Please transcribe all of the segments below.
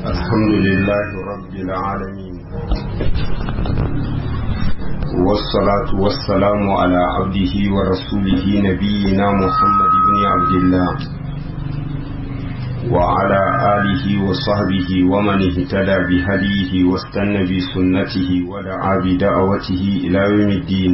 الحمد لله رب العالمين والصلاة والسلام على عبده ورسوله نبينا محمد بن عبد الله وعلى آله وصحبه ومن اهتدى بهديه واستنى بسنته ودعا بدعوته إلى يوم الدين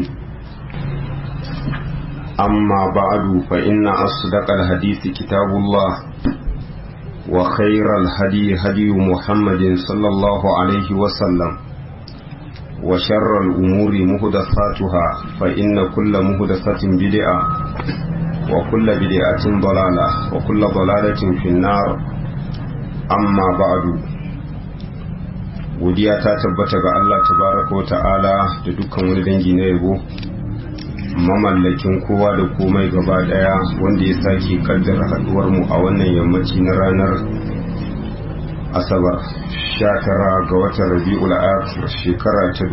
أما بعد فإن أصدق الحديث كتاب الله وخير الهدي هدي محمد صلى الله عليه وسلم وشر الأمور مهدثاتها فإن كل مهدثة بدعة وكل بدعة ضلالة وكل ضلالة في النار أما بعد godiya ta tabbata ga Allah tabaraka wa ta'ala da dukkan wani dangi na yabo mamallakin kowa da komai gaba daya wanda ya sake kaddara haduwar mu a wannan yammaci na ranar asabar 19 ga watan rabi'ul akhir shekara ta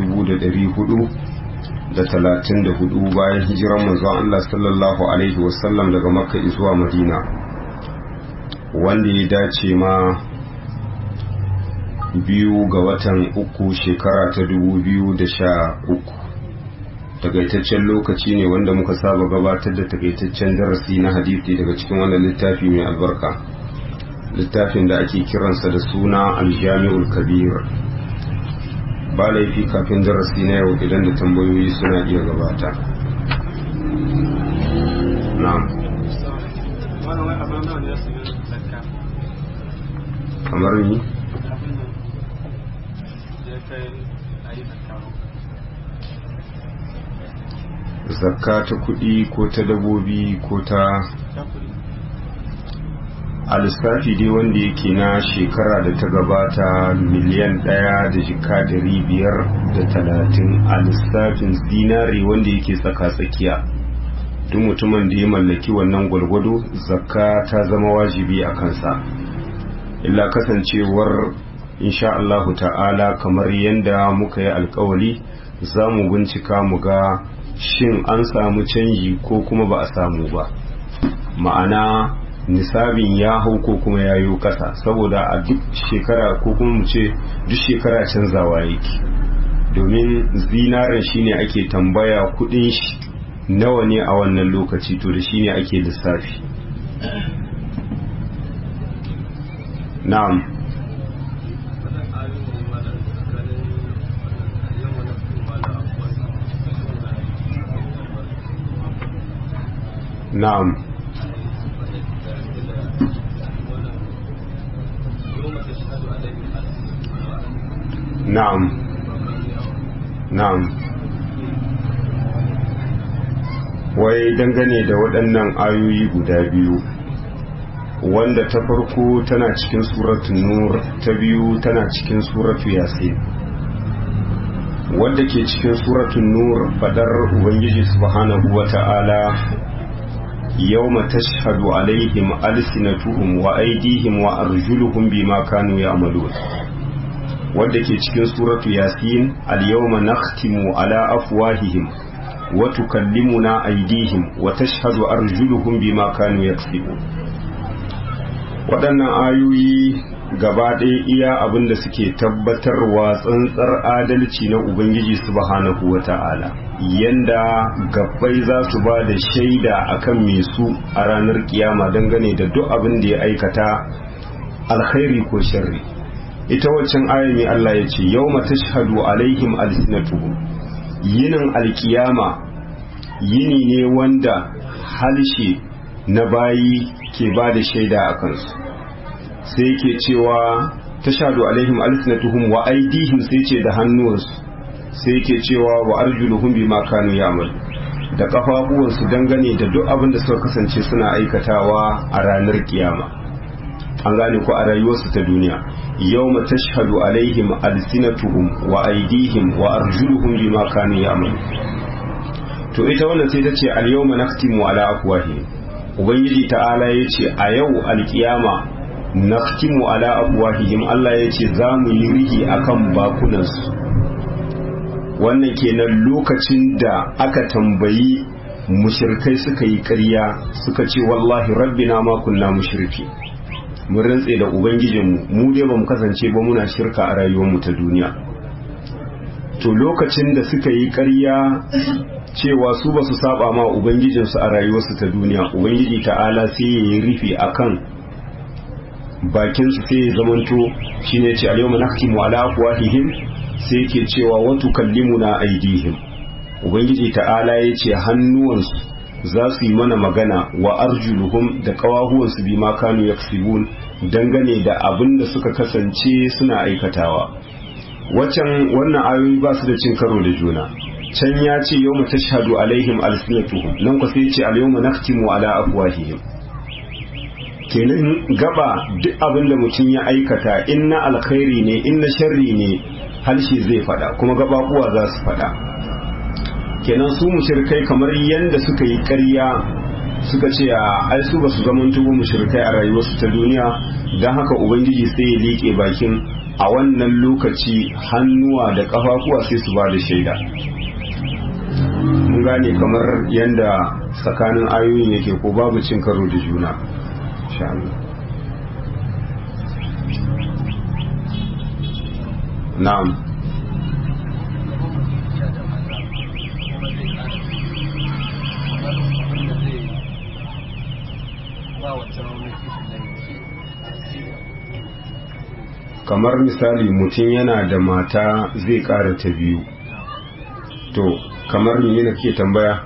1434 bayan hijiran manzon Allah sallallahu alaihi wasallam daga makka zuwa madina wanda ya dace ma biyu ga watan uku shekara ta 2013 takaitaccen lokaci ne wanda muka saba gabatar da takaitaccen darasi na hadisi daga cikin wannan littafi mai albarka littafin da ake kiransa da suna aljami'ul kabir ba laifi kafin darasi na yau idan da tambayoyi suna iya gabata na'am kamar ni zakka ta kuɗi ko ta dabobi ko ta a lissafi dai wanda yake na shekara da ta gabata miliyan ɗaya da jika dari biyar da talatin a lissafin zinare wanda yake tsaka-tsakiya duk mutumin da ya mallaki wannan gwalgwado zakka ta zama wajibi a kansa illa kasancewar insha Allahu ta'ala kamar yadda muka yi alkawali za mu bincika mu ga shin an samu canji ko kuma ba a samu ba ma'ana nisabin ya hau ko kuma ya yi ƙasa saboda a duk shekara ko kuma mu ce duk shekara canzawa yake domin zinaren shine ake tambaya kudin shi nawa ne a wannan lokaci to da shine ake lissafi na'am na'am na'am na'am wai dangane da waɗannan ayoyi guda biyu wanda ta farko tana cikin suratun nur ta biyu tana cikin suratu yasin wadda ke cikin suratun nur fadar ubangiji subhanahu wata'ala yawma tashhadu alaihim alsinatuhum wa aydihim wa arjuluhum bima kanu ya'malun wadda ke cikin suratu yasin al-yawma nakhtimu ala afwahihim wa tukallimuna aydihim wa tashhadu arjuluhum bima kanu yaksibun waɗannan ayoyi gaba ɗaya iya abin da suke tabbatarwa tsantsar adalci na ubangiji subhanahu wa ta'ala yanda gabbai za su ba da shaida akan me su a ranar kiyama dangane da duk abin da ya aikata alkhairi ko sharri ita waccan aya mai Allah ya ce yau tashhadu alaihim alsinatuhum yinin alkiyama yini ne wanda halshe na bayi ke ba da shaida a kansu sai ke cewa tashhadu alaihim alsinatuhum wa aidihim sai ce da hannuwansu sai ke cewa wa arjuluhum bima kanu ya'mal da kafafuwansu dangane da duk abin da suka kasance suna aikatawa a ranar kiyama an gane ko a rayuwarsu ta duniya yawma tashhadu alaihim alsinatuhum wa aidihim wa arjuluhum bima kanu ya'mal to ita wannan sai ta ce al yawma nakhtimu ala afwahihim ubangiji ta'ala yace a yau alkiyama nakhtimu ala afwahihim Allah yace za mu yi rihi akan bakunansu wannan kenan lokacin da aka tambayi mushirkai suka yi ƙarya suka ce wallahi rabbina ma kunna mushriki mun rantse da ubangijinmu mu dai ba mu kasance ba muna shirka a rayuwarmu ta duniya to lokacin da suka yi ƙarya cewa su ba su saba ma ubangijinsu a rayuwarsu ta duniya ubangiji ta'ala sai ya yi rufe akan bakinsu sai ya zamanto shine ce al-yawma nahtimu ala afwahihim sai yake cewa wa tukallimuna aydihim ubangiji ta'ala ya ce hannuwansu za su yi mana magana wa arjuluhum da kawahuwansu bi ma kanu yaksibun dangane da abin da suka kasance suna aikatawa waccan wannan ayoyi ba su da cin karo da juna can ya ce yau mu tashhadu alaihim alsinatuhum nan ku sai ce al yawma naktimu ala afwahihim kenan gaba duk abin da mutum ya aikata in na alkhairi ne in na sharri ne harshe zai fada kuma gababuwa za su fada kenan su mushrikai kamar yanda suka yi ƙarya suka ce a ai su ba su zaman tubu mushrikai a rayuwarsu ta duniya don haka ubangiji sai ya liƙe bakin a wannan lokaci hannuwa da ƙafafuwa sai su ba da shaida mun gane kamar yanda tsakanin ayoyin yake ko babu cin karo da juna na'am kamar misali mutum yana da mata zai ƙara ta biyu to kamar ni yana ke tambaya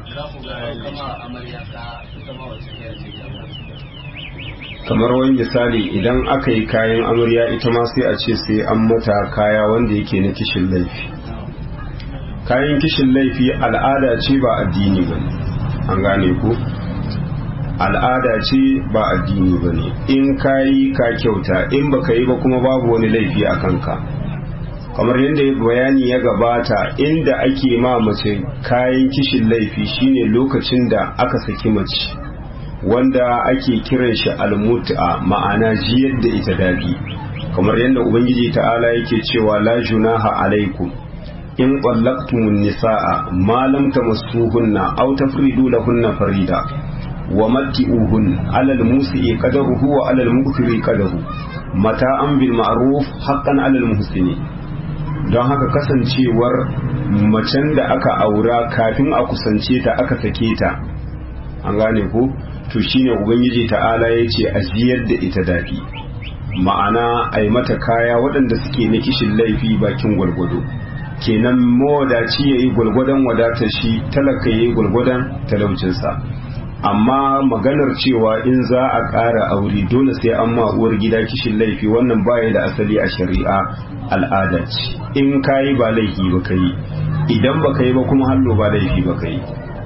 kamar wani misali idan aka yi kayan amarya ita ma sai a ce sai an mata kaya wanda yake na kishin laifi kayan kishin laifi al'ada ce ba addini ba an gane ku al'ada ce ba addini ba ne in ka yi ka kyauta in baka yi ba kuma babu wani laifi a kanka kamar yadda bayani ya gabata inda ake ma mace kayan kishin laifi shine lokacin da aka saki mace wanda ake kiran shi almut'a ma'ana jiyar da ita daɗi kamar yadda ubangiji ta'ala yake cewa la junaha alaikum in qallaqtumun nisaa ma lam tamassuhunna aw tafridu lahunna farida wa matti'uhun alal musi'i qadaruhu wa alal muqtiri qadaru mata'an bil ma'ruf haqqan alal muhsini don haka kasancewar macen da aka aura kafin a kusance ta aka sake ta an gane ko to shine ubangiji ta'ala ya ce a ziyar da ita daɗi ma'ana a yi mata kaya waɗanda suke na kishin laifi bakin gwalgwado kenan mawadaci ya yi gwalgwadon wadatar shi talaka ya yi gwalgwadon talaucinsa amma maganar cewa in za a ƙara aure dole sai an ma uwar gida kishin laifi wannan baya da asali a shari'a al'ada ce in ka yi ba laifi ba ka yi idan ba ka yi ba kuma hallo ba laifi ba ka yi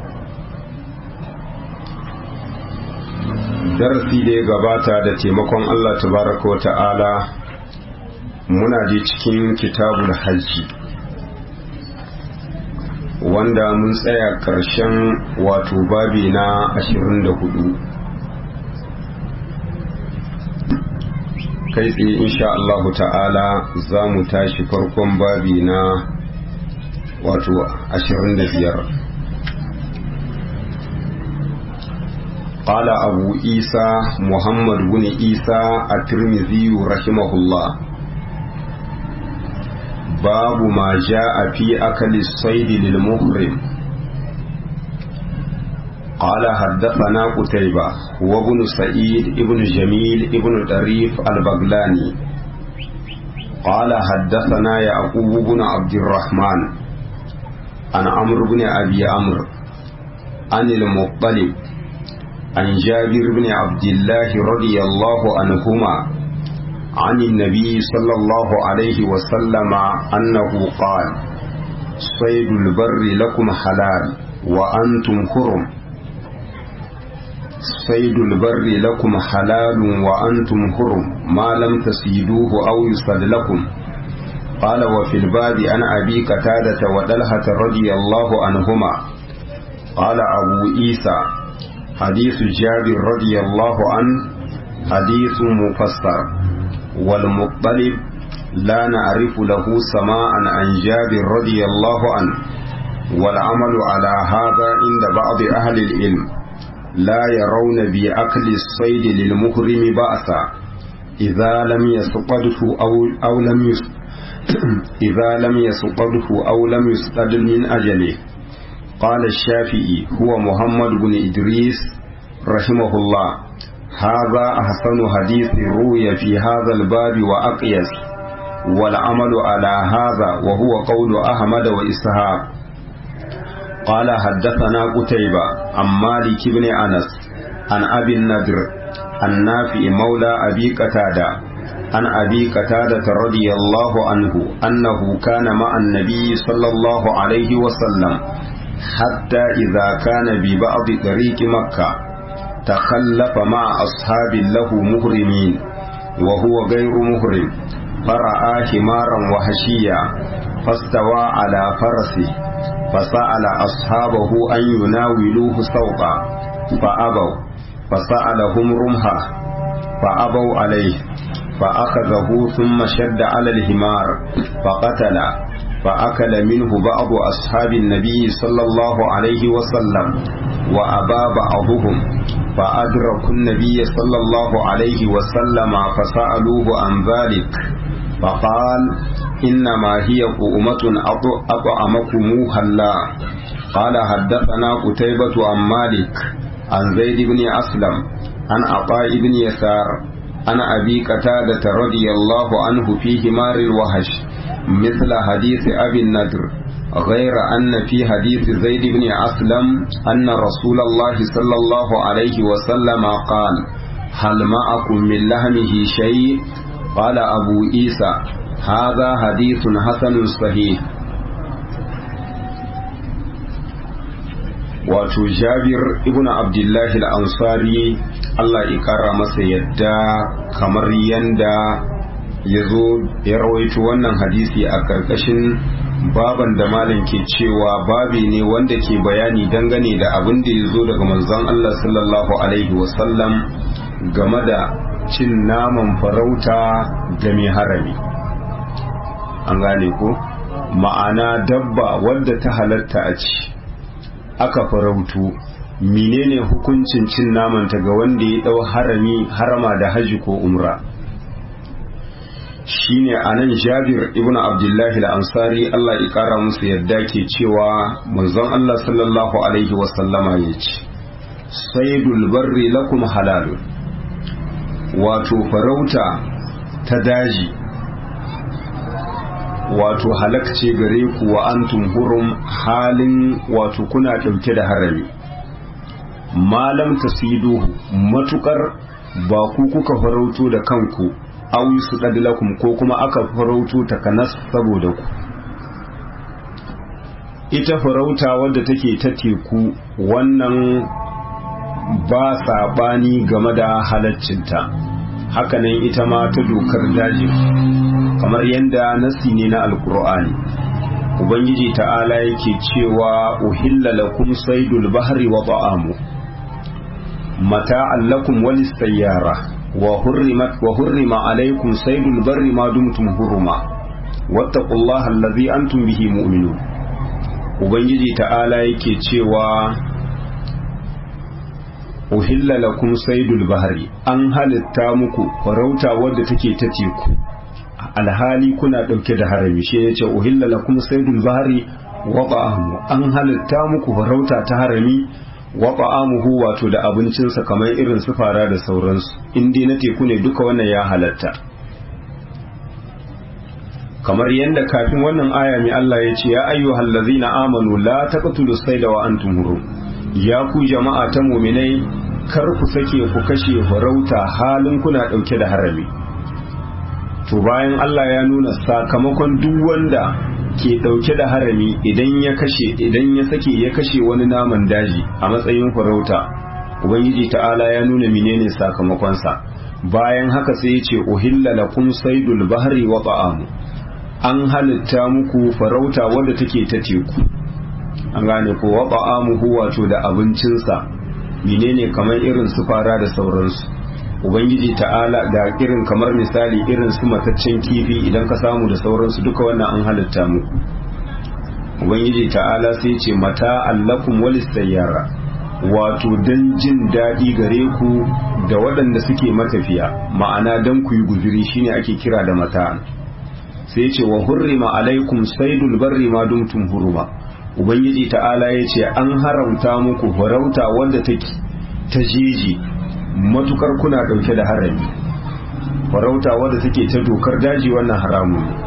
darasi da ya gabata da taimakon Allah tabaraka wa ta'ala muna je cikin kitabul hajji wanda mun tsaya ƙarshen wato babi na 24 kai tsaye insha Allah ta'ala za mu tashi farkon babi na wato 25 قال أبو عيسى محمد بن عيسى الترمذي رحمه الله باب ما جاء في أكل الصيد للمحرم قال حدثنا قتيبة وابن سعيد ابن جميل ابن طريف البغلاني قال حدثنا يعقوب بن عبد الرحمن عن عمرو بن أبي عمرو عن المطلب عن جابر بن عبد الله رضي الله عنهما عن النبي صلى الله عليه وسلم أنه قال صيد البر لكم حلال وأنتم حرم صيد البر لكم حلال وأنتم حرم ما لم تسيدوه أو يصد لكم قال وفي الباب عن أبي قتادة وطلحة رضي الله عنهما قال أبو عيسى حديث جابر رضي الله عنه حديث مفسر والمطلب لا نعرف له سماعا عن جابر رضي الله عنه والعمل على هذا عند بعض أهل العلم لا يرون بأكل الصيد للمحرم بأسا إذا لم يسقطه أو, أو لم يس إذا لم يسقطه أو لم يسقط من أجله قال الشافعي هو محمد بن إدريس رحمه الله هذا أحسن حديث روي في هذا الباب وأقيس والعمل على هذا وهو قول أحمد وإسحاق قال حدثنا قتيبة عن مالك بن أنس عن أبي النضر النافع مولى أبي قتادة عن أبي قتادة رضي الله عنه أنه كان مع النبي صلى الله عليه وسلم حتى إذا كان ببعض طريق مكة تخلف مع أصحاب له مهرمين وهو غير مهرم فرأى حمارا وحشيا فاستوى على فرسه فسأل أصحابه أن يناولوه سوقا فأبوا فسألهم رمحه فأبوا عليه فأخذه ثم شد على الحمار فقتل فأكل منه بعض أصحاب النبي صلى الله عليه وسلم وأبى بعضهم فأدركوا النبي صلى الله عليه وسلم فسألوه عن ذلك فقال إنما هي قومة أطعمكموها الله قال حدثنا قتيبة عن مالك عن زيد بن أسلم عن عطاء بن يسار عن أبي قتادة رضي الله عنه في همار الوحش مثل حديث أبي النضر غير أن في حديث زيد بن أسلم أن رسول الله صلى الله عليه وسلم قال هل معكم من لحمه شيء قال أبو عيسى هذا حديث حسن صحيح wato jabir ibn abdullahi al-ansari Allah ya kara masa yadda kamar yanda ya zo ya rawaito wannan hadisi a karkashin baban da malam ke cewa babi ne wanda ke bayani dangane da abin da ya zo daga manzon Allah sallallahu alaihi wasallam game da cin naman farauta da mai harami an gane ko ma'ana dabba wadda ta halatta a ci aka farautu menene hukuncin cin namanta ga wanda ya dau harami harama da haji ko umra shine anan Jabir ibn Abdullahi al-Ansari Allah ya kara musu yadda ke cewa manzon Allah sallallahu alaihi wasallama ya ce saydul barri lakum halalun wato farauta ta daji wato halakce gare ku wa antum hurum halin wato kuna ɗauke da harami malam tasiduhu matukar ba ku kuka farauto da kanku aw su lakum ko kuma aka farauto ta kanas saboda ku ita farauta wadda take ta teku wannan ba saɓani game da halaccinta hakanan ita ma ta dokar daji kamar yadda nasi ne na alkur'ani ubangiji ta'ala yake cewa uhilla lakum saydul bahri wa ta'amu mata'an lakum walis sayyara wa hurrimat wa hurrima alaykum saydul barri ma dumtum huruma wattaqullaha allazi antum bihi mu'minun ubangiji ta'ala yake cewa uhilla lakum saydul bahri an halitta muku farauta wadda take ta teku alhali kuna dauke da harami shi yace uhilla lakum saydul bahri wa ta'amu an halitta muku farauta ta harami wa ta'amuhu wato da abincinsa kamar irin su fara da sauransu in dai na teku ne duka wannan ya halatta kamar yadda kafin wannan aya mai Allah ya ce ya ayyuhal ladzina amanu la taqtulu sayda wa antum hurum ya ku jama'a ta mu'minai kar ku sake ku kashe farauta halin kuna dauke da harami to bayan Allah ya nuna sakamakon duk wanda ke dauke da harami idan ya kashe idan ya sake ya kashe wani naman daji a matsayin farauta ubangiji ta'ala ya nuna menene sakamakonsa bayan haka sai ya ce uhilla lakum saydul bahri wa ta'amu an halitta muku farauta wadda take ta teku an gane ko wa ta'amuhu wato da abincinsa menene kamar irin su fara da sauransu ubangiji ta'ala da irin kamar misali irin su mataccen kifi idan ka samu da sauransu duka wannan an halitta muku ubangiji ta'ala sai ce mata allakum walis sayyara wato don jin daɗi gare ku da waɗanda suke matafiya ma'ana don ku yi guziri shine ake kira da mata sai ce wa hurrima alaikum saidul barri ma dumtum huruma ubangiji ta'ala ya ce an haramta muku farauta wadda take ta jeji matukar kuna ɗauke da harami farauta wadda take ta dokar daji wannan haramun ne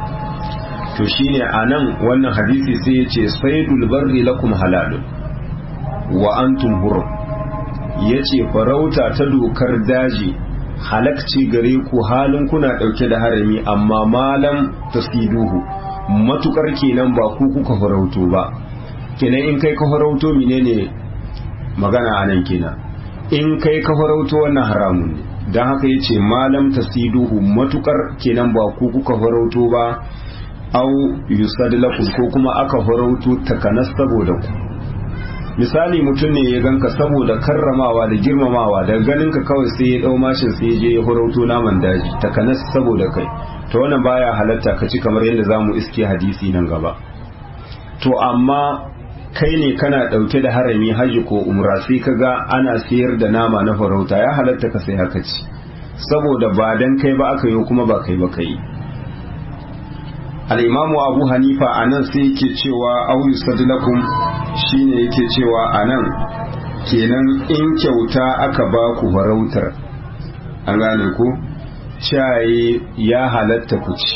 to shine anan wannan hadisi sai ya ce saidul barri lakum halalun wa antum hurum yace farauta ta dokar daji halakci gare ku halin kuna dauke da harami amma malam tasiduhu matukar kenan ba ku kuka farauto ba kenan in kai ka farauto menene magana anan kenan in kai ka farauto wannan haramun ne dan haka yace malam tasiduhu matukar kenan ba ku kuka farauto ba au yusad lakum ko kuma aka farauto takanas saboda ku misali mutum ne ya ganka saboda karramawa da girmamawa da ganin ka kawai sai ya dau mashin sai ya je ya horauto naman daji takanas saboda kai to wannan baya halatta ka ci kamar yadda zamu iske hadisi nan gaba to amma kai ne kana dauke da harami haji ko umra sai kaga ana sayar da nama na farauta ya halatta ka sai haka ci saboda ba dan kai ba aka yi kuma ba kai ba kai al'imamu abu hanifa a nan sai yake cewa auyu sadlakum shine yake cewa a nan kenan in kyauta aka ba ku farautar an gane ku caye ya halatta ku ci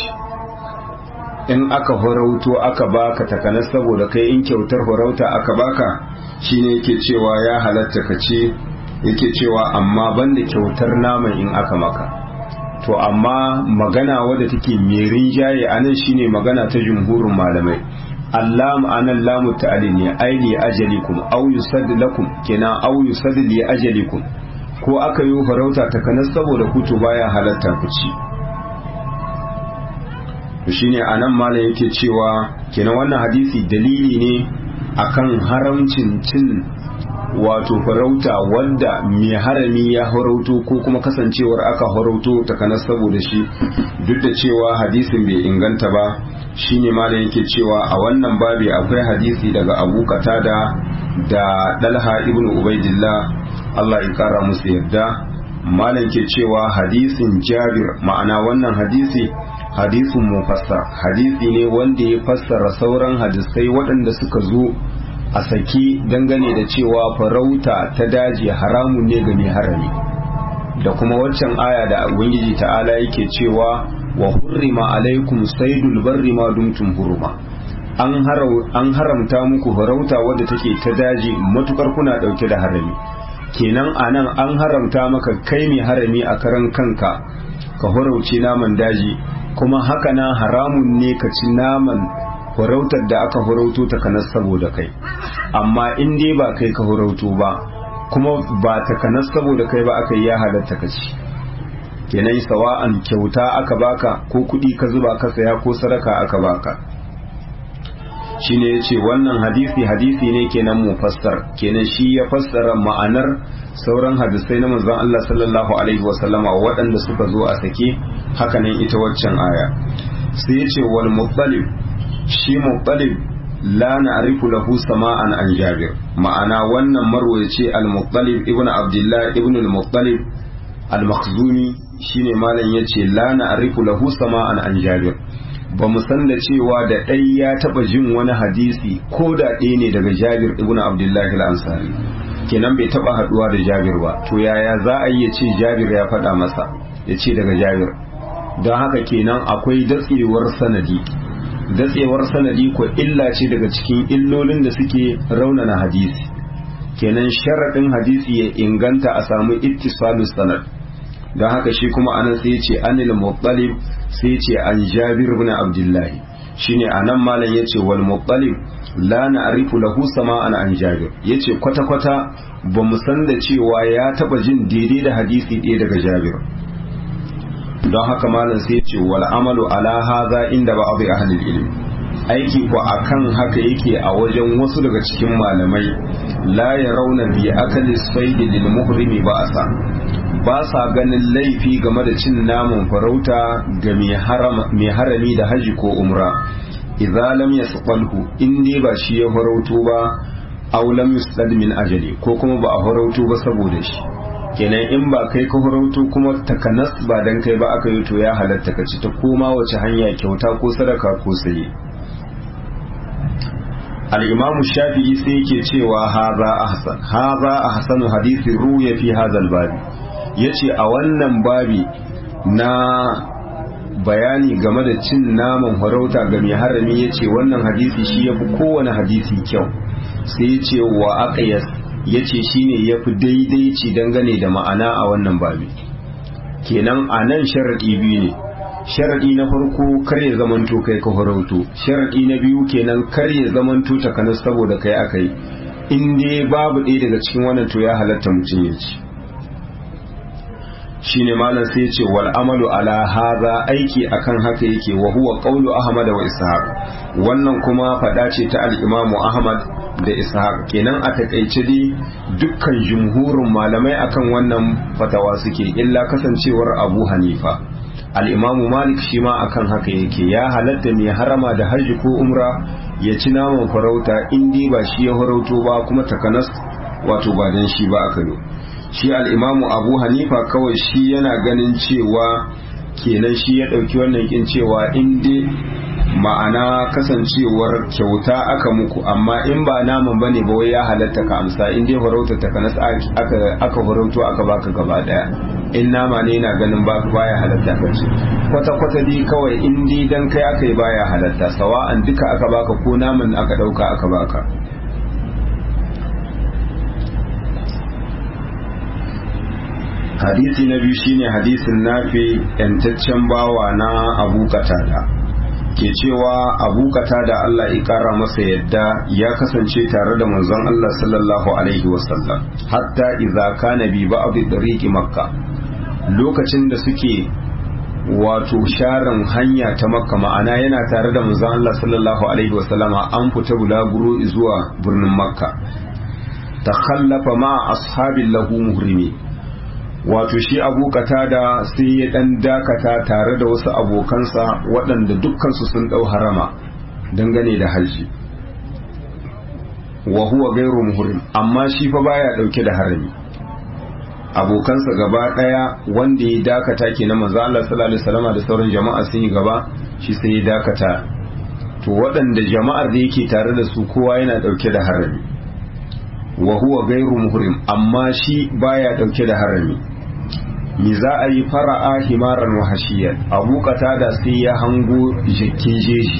in aka farauto aka baka takanas saboda kai in kyautar farauta aka baka shine yake cewa ya halatta ka ci yake cewa amma banda kyautar naman in aka maka to amma magana wadda take mai rinjaye a nan shine magana ta jumhurin malamai Allah anan lamu ta'ali ne aili ajalikum aw yusad lakum kenan aw yusad li ajalikum ko aka yi farauta ta kanas saboda ku to baya halatta ku ci to shine anan malam yake cewa kenan wannan hadisi dalili ne akan haramcin cin wato farauta wanda mai harami ya farauto ko kuma kasancewar aka farauto takanas saboda shi duk da cewa hadisin bai inganta ba shine malam yake cewa a wannan babi akwai hadisi daga Abu Qatada da Dalha ibn Ubaidillah Allah ya kara musu yarda malam ke cewa hadisin Jabir ma'ana wannan hadisi hadisin mufassar hadisi ne wanda ya fassara sauran hadisai waɗanda suka zo a saki dangane da cewa farauta ta daji haramun ne ga mai harami da kuma waccan aya da ubangiji ta'ala yake cewa wa hurrima alaikum saidul barri ma dumtum huruma an haramta muku farauta wadda take ta daji matukar kuna dauke da harami kenan anan an haramta maka kai mai harami a karan kanka ka horauce naman daji kuma haka na haramun ne ka ci naman farautar da aka farauto ta kanas saboda kai amma in dai ba kai ka farauto ba kuma ba ta kanas saboda kai ba aka yi ya halatta ka ci kenan sawa'an kyauta aka baka ko kuɗi ka zuba ka saya ko sadaka aka baka shine yace wannan hadisi hadisi ne kenan mufassar kenan shi ya fassara ma'anar sauran hadisai na manzon Allah sallallahu alaihi wasallama waɗanda suka zo a sake hakanan ita waccan aya sai yace wal muttalib shi muttalib la na'rifu lahu sama'an an jabir ma'ana wannan marwayaci al-muttalib ibnu abdullah ibnu al-muttalib al-makhzumi shine malam yace la na'rifu lahu sama'an an jabir ba mu san da cewa da ɗai ya taɓa jin wani hadisi ko da ɗaya ne daga jabir ibnu abdullah al-ansari kenan bai taɓa haɗuwa da jabir ba to yaya za a yi ya ce jabir ya faɗa masa ya ce daga jabir don haka kenan akwai datsewar sanadi datsewar sanadi ko illa ce daga cikin illolin da suke raunana hadisi kenan sharaɗin hadisi ya inganta a samu ittisalus sanad don haka shi kuma anan sai ce anil muttalib sai ce an jabir ibn abdullah shine anan malam yace wal muttalib la na'rifu lahu sama'an an jabir yace kwata kwata ba mu san da cewa ya taba jin daidai da hadisi ɗaya daga jabir don haka malam sai ce wal amalu ala hadha inda ba abu ahlul ilmi aiki ko akan haka yake a wajen wasu daga cikin malamai la yarawna bi akali sayd lil muhrimi ba asa ba sa ganin laifi game da cin naman farauta ga mai harami da haji ko umra idza lam yasqalhu in dai ba shi ya farauto ba aw lam yusdad min ajali ko kuma ba a horauto ba saboda shi kenan in ba kai ka horauto kuma takanas ba dan kai ba aka yi to ya halatta ka ci ta koma wace hanya kyauta ko sadaka ko saye al-imamu shafi'i sai yake cewa haza ahsan haza ahsanu hadisi ruya fi hadha babi yace a wannan babi na bayani game da cin naman farauta ga mai harami yace wannan hadisi shi yafi kowane hadisi kyau sai yace wa aqyas yace shine yafi daidaici dangane da ma'ana a wannan babi kenan a nan sharadi biyu ne sharadi na farko kar ya zamanto kai ka farauto sharadi na biyu kenan kar ya zamanto takanas saboda kai akai in dai babu ɗaya daga cikin wannan to ya halatta mutum ya ci shine malam sai ya ce wal amalu ala hadha aiki akan haka yake wa huwa qawlu ahmad wa ishaq wannan kuma fada ce ta al-imam ahmad da ishaq kenan a takaice dai dukkan jumhurin malamai akan wannan fatawa suke illa kasancewar abu hanifa al-imam malik shi ma akan haka yake ya halatta mai harama da hajji ko umra ya ci naman farauta in dai ba shi ya farauto ba kuma takanas wato ba dan shi ba aka yi shi al'imamu abu hanifa kawai shi yana ganin cewa kenan shi ya ɗauki wannan kin cewa inda ma'ana kasancewar kyauta aka muku amma in ba naman bane ba wai ya halatta ka amsa in dai farauta ta kanas aka aka farauto aka baka gaba daya in nama ne yana ganin ba baya halatta ka ce kwata kwata dai kawai in dai dan kai aka yi baya halatta sawa'an duka aka baka ko naman aka dauka aka baka hadisi na biyu shine hadisin nafi yantaccen bawa na abu katada ke cewa abu katada Allah ya kara masa yadda ya kasance tare da manzon Allah sallallahu alaihi wasallam hatta idza kana bi ba'd tariqi makka lokacin da suke wato sharan hanya ta makka ma'ana yana tare da manzon Allah sallallahu alaihi wasallama an fita bulaguro zuwa birnin makka takhallafa ma ashabin lahu muhrimi wato shi abu da sai ya dan dakata tare da wasu abokansa waɗanda dukkansu sun ɗau harama dangane da hajji wa huwa gairu muhrim amma shi fa baya ɗauke da harami abokansa gaba ɗaya wanda ya dakata ke na manzo Allah sallallahu alaihi wasallam da sauran jama'a sun yi gaba shi sai ya dakata to waɗanda jama'ar da yake tare da su kowa yana ɗauke da harami wa huwa gairu muhrim amma shi baya ɗauke da harami mi za a yi fara'a himaran wahashiyar abu da sai ya hango jikin jeji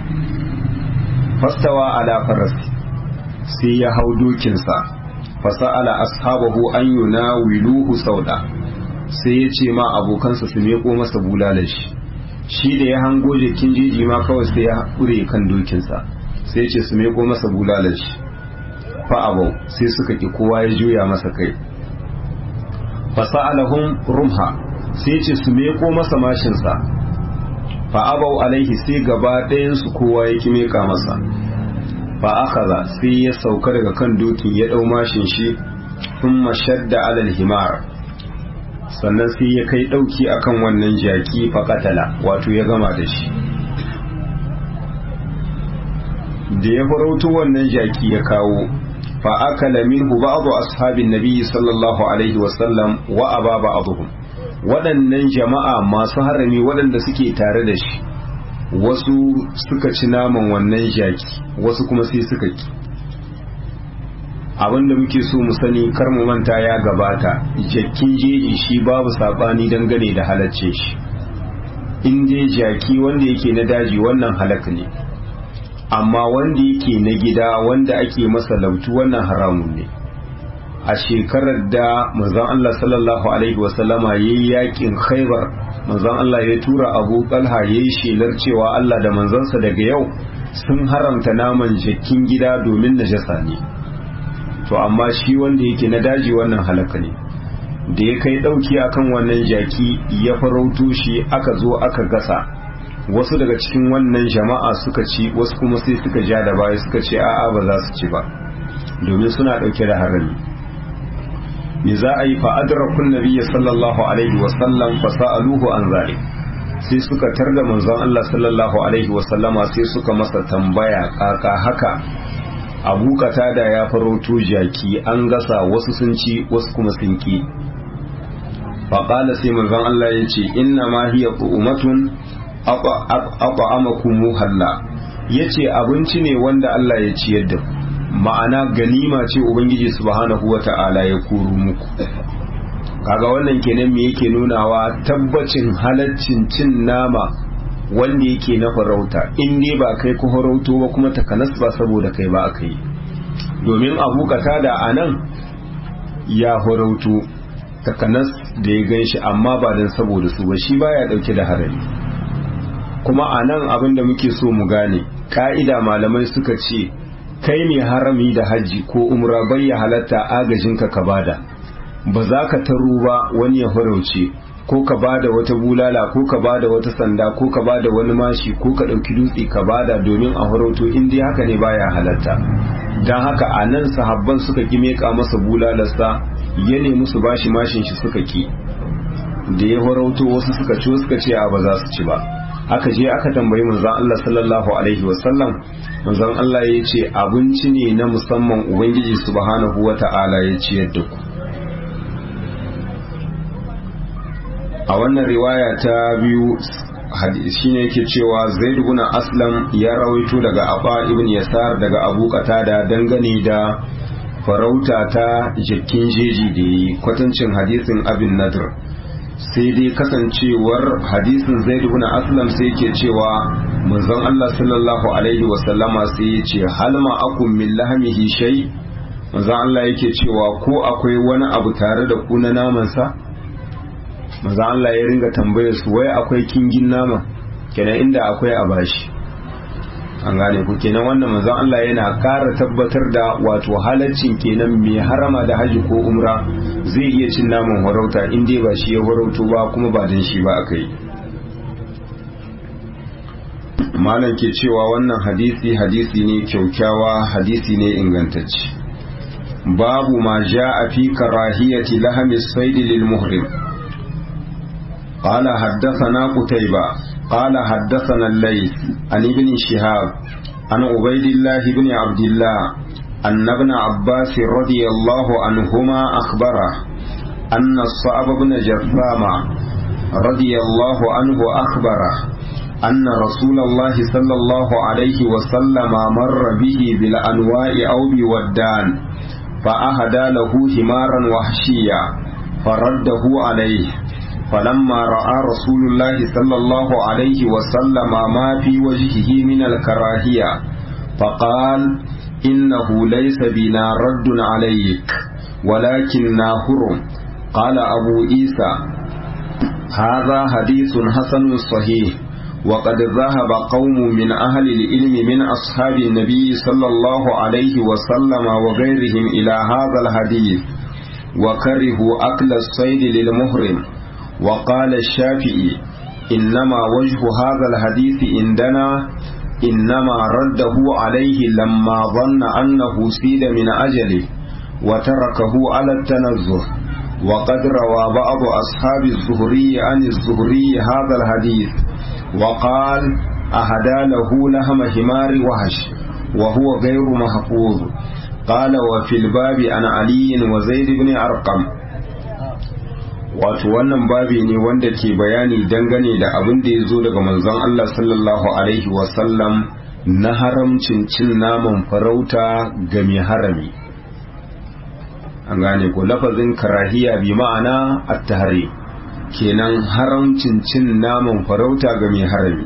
fastawa ala farasi sai ya hau dokinsa fasa'ala ashabahu an yuna wiluhu sauda sai ya ce ma abokansa su meko masa bulalar shi shi da ya hango jikin jeji ma kawai sai ya hure kan dokinsa sai ya ce su meko masa bulalar shi fa'abau sai suka ki kowa ya juya masa kai fasa'alahum rumha sai ce su meko masa mashinsa fa'abau alaihi sai gaba ɗayansu kowa ya ki meka masa fa akaza sai ya sauka daga kan dokin ya ɗau mashin shi sun mashadda alal himar sannan sai ya kai ɗauki akan wannan jaki faƙatala wato ya gama da shi da ya farauto wannan jaki ya kawo فأكل منه بعض أصحاب النبي صلى الله عليه وسلم وأبى بعضهم waɗannan jama'a masu harami waɗanda suke tare da shi wasu suka ci naman wannan jaki wasu kuma sai suka ki abinda muke so mu sani kar mu manta ya gabata jakin jeji shi babu saɓani dangane da halacce shi in dai jaki wanda yake na daji wannan halak ne amma wanda yake na gida wanda ake masa lautu wannan haramun ne a shekarar da manzon Allah sallallahu alaihi wasallama yayi yakin Khaibar manzon Allah ya tura Abu Talha yayi shelar cewa Allah da manzansa daga yau sun haramta naman jakin gida domin najasa ne to amma shi wanda yake na daji wannan halaka ne da ya kai dauki akan wannan jaki ya farauto shi aka zo aka gasa wasu daga cikin wannan jama'a suka ci wasu kuma sai suka ja da baya suka ce a'a ba za su ci ba domin suna dauke da harami me za a yi fa adrakun nabiyyi sallallahu alaihi wa sallam fa sa'aluhu an zalik sai suka tarda manzon Allah sallallahu alaihi wa sallama sai suka masa tambaya kaka haka abu da ya farauto jaki an gasa wasu sun ci wasu kuma sun ki faƙala sai manzon Allah ya ce inna ma hiya qu'umatun aqamakum muhalla yace abinci ne wanda Allah ya ciyar da ku ma'ana ganima ce ubangiji subhanahu wata'ala ya kuru muku kaga wannan kenan me yake nunawa tabbacin halaccin cin nama wanda yake na farauta in dai ba kai ku farauto ba kuma takanas ba saboda kai ba aka yi domin abu da a nan ya farauto takanas da ya gan shi amma ba don saboda su ba shi baya dauke da harami kuma a nan abin da muke so mu gane ka'ida malamai suka ce kai mai harami da hajji ko umra bai ya halatta agajinka ka bada ba za ka taro ba wani ya farauce ko ka bada wata bulala ko ka bada wata sanda ko ka bada wani mashi ko ka ɗauki dutse ka bada domin a farauto in dai haka ne baya halatta don haka a nan sahabban suka ki meka masa bulalarsa ya nemi su bashi mashin shi suka ki da ya farauto wasu suka ci suka ce a ba za su ci ba aka je aka tambayi manzon Allah sallallahu alaihi wasallam manzon Allah ya ce abinci ne na musamman ubangiji subhanahu wata'ala ya ciyar da ku a wannan riwaya ta biyu shine yake cewa zaid ibn aslam ya rawaito daga aba ibn yasar daga abu qatada dangane da farauta ta jikin jeji da yi kwatancin hadisin abin nadr sai dai kasancewar hadisin zaid ibn aslam sai yake cewa manzon Allah sallallahu alaihi wa sallama sai ya ce hal ma akum min lahmihi shay manzon Allah yake cewa ko akwai wani abu tare da ku na naman sa manzon Allah ya ringa tambayar su wai akwai kingin nama kenan inda akwai a bashi an gane ku kenan wannan manzon Allah yana ƙara tabbatar da wato halaccin kenan mai harama da haji ko umra zai iya cin naman warauta in dai ba shi ya warauto ba kuma ba dan shi ba akai malam ke cewa wannan hadisi hadisi ne kyaukyawa hadisi ne ingantacce babu ma a fi karahiyati lahami sayd lil muhrim قال حدثنا قتيبة قال حدثنا الليث عن ابن شهاب عن عبيد الله بن عبد الله أن ابن عباس رضي الله عنهما أخبره أن الصعب بن جثامة رضي الله عنه أخبره أن رسول الله صلى الله عليه وسلم مر به بالأنواء أو بودان فأهدى له حمارا وحشيا فرده عليه فلما رأى رسول الله صلى الله عليه وسلم ما في وجهه من الكراهية فقال إنه ليس بنا رد عليك ولكننا هرم قال أبو عيسى هذا حديث حسن صحيح وقد ذهب قوم من أهل العلم من أصحاب النبي صلى الله عليه وسلم وغيرهم إلى هذا الحديث وكرهوا أكل الصيد للمهرم وقال الشافعي إنما وجه هذا الحديث عندنا إنما رده عليه لما ظن أنه سيد من أجله وتركه على التنزه وقد روى بعض أصحاب الزهري عن الزهري هذا الحديث وقال أهدى له لهم حمار وهش وهو غير محفوظ قال وفي الباب عن علي وزيد بن أرقم wato wannan babi ne wanda ke bayani dangane da abin da ya zo daga manzon Allah sallallahu alaihi wasallam na haramcin cin naman farauta ga mai harami an gane ko lafazin karahiya bi ma'ana at-tahri kenan haramcin cin naman farauta ga mai harami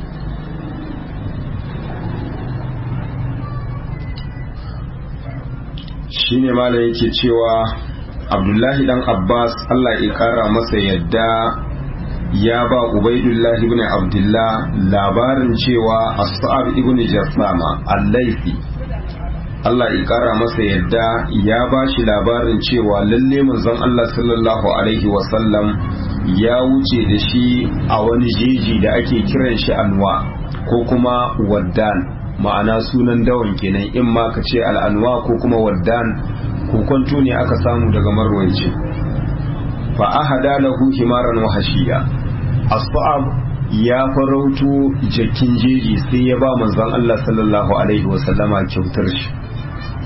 shine malam yake cewa abdullahi dan abbas allah ya kara masa yadda ya ba ubaidullahi ibn abdullah labarin cewa as-sa'ab ibn jassama al-laifi allah ya kara masa yadda ya ba shi labarin cewa lalle manzon allah sallallahu alaihi wasallam ya wuce da shi a wani jeji da ake kiran shi anwa ko kuma waddan ma'ana sunan dawan kenan in ma ka ce al'anwa ko kuma waddan kokonto ne aka samu daga marwaici fa ahada lahu himaran wa hashiya asbab ya farauto jakin jeji sai ya ba manzon Allah sallallahu alaihi wa sallama kyautar shi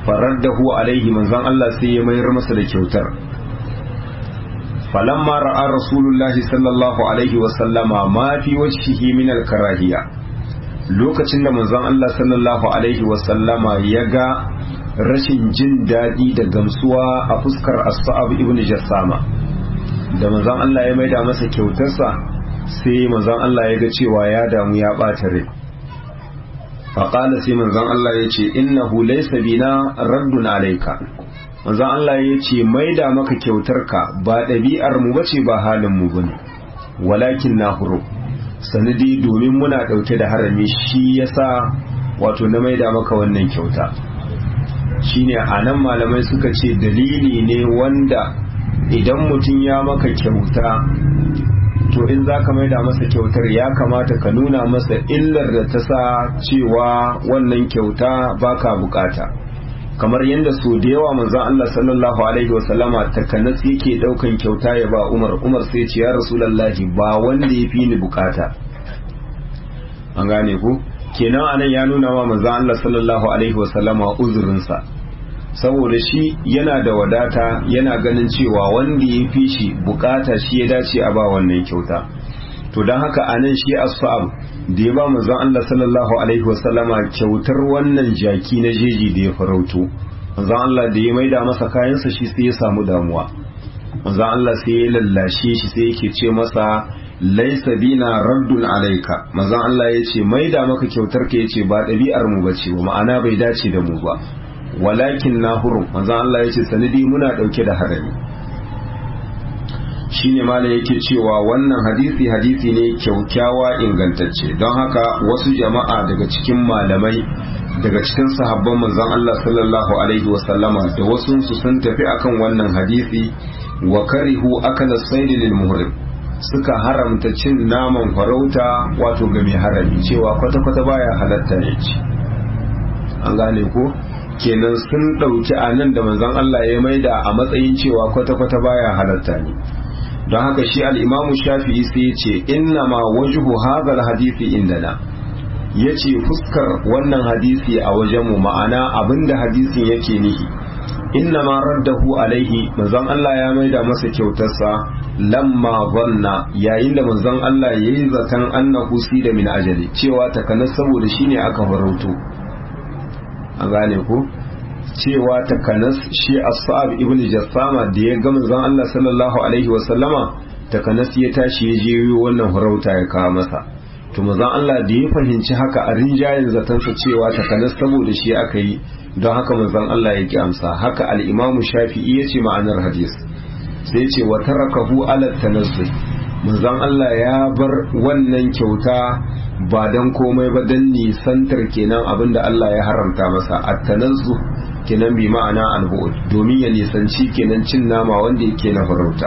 faraddahu alaihi manzon Allah sai ya mayar masa da kyautar falamma ra'a rasulullahi sallallahu alaihi wa sallama ma fi wajhihi min al-karahiya lokacin da manzon Allah sallallahu alaihi wa sallama ya ga rashin jin daɗi da gamsuwa a fuskar as-sa'ab ibn jassama da manzon Allah ya maida masa kyautarsa sai manzon Allah ya ga cewa ya damu ya ɓata rai faƙala sai manzon Allah ya ce innahu laysa bina raddun alaika manzon Allah ya ce maida maka kyautarka ba ɗabi'ar mu bace ba halin mu bane walakin na huru sanadi domin muna ɗauke da harami shi yasa wato na maida maka wannan kyauta shine anan malamai suka ce dalili ne wanda idan mutum ya maka kyauta to in za ka maida masa kyautar ya kamata ka nuna masa illar da ta sa cewa wannan kyauta baka bukata kamar yadda so da yawa manzon Allah sallallahu alaihi wasallama takanas yake daukan kyauta ya ba Umar Umar sai ce ya Rasulullahi ba wanda ya fi ni bukata an gane ku kenan anan ya nuna wa manzon Allah sallallahu alaihi wasallama uzurinsa saboda shi yana da wadata yana ganin cewa wanda ya fi shi bukata shi ya dace a ba wannan kyauta to don haka a nan shi asfa'ab da ya ba manzon Allah sallallahu alaihi wasallama kyautar wannan jaki na jeji da ya farauto manzon Allah da ya maida masa kayansa shi sai ya samu damuwa manzon Allah sai ya lallashe shi sai yake ce masa laisa bina raddun alaika manzon Allah ya ce maida maka kyautar ka yace ba ɗabi'ar mu bace ba ma'ana bai dace da mu ba walakin na hurum manzon Allah ya ce sanadi muna ɗauke da harami shine mala yake cewa wannan hadisi hadisi ne kyaukyawa ingantacce don haka wasu jama'a daga cikin malamai daga cikin sahabban manzon Allah sallallahu alaihi wasallama da wasu su sun tafi akan wannan hadisi wa karihu akala saidi lil muhrim suka haramta cin naman farauta wato ga mai harami cewa kwata-kwata baya halatta ne ci an gane ko kenan sun ɗauki a nan da manzon Allah ya maida a matsayin cewa kwata-kwata baya halatta ne don haka shi al'imamu shafi'i sai ya ce inna ma wajhu hadal hadisi indana ya ce fuskar wannan hadisi a wajenmu ma'ana abinda hadisin yake nihi inna ma raddahu alaihi manzon Allah ya maida masa kyautarsa lamma zanna yayin da manzon Allah ya yi zaton annahu da min ajali cewa takanas saboda shine aka farauto an gane ku cewa takanas shi as-sa'ab ibn jassama da ya ga manzon Allah sallallahu alaihi wa sallama takanas ya tashi ya je wannan farauta ya kawo masa to manzon Allah da ya fahimci haka a rinjayen zatansa cewa takanas saboda shi aka yi don haka manzon Allah ya ki amsa haka al-Imam Shafi'i ya ce ma'anar hadis sai ce wa tarakahu ala tanazzul manzon Allah ya bar wannan kyauta ba dan komai ba dan nisantar kenan abinda Allah ya haramta masa at-tanazzu kenan bi ma'ana al-bu'd domin ya nisanci kenan cin nama wanda yake na farauta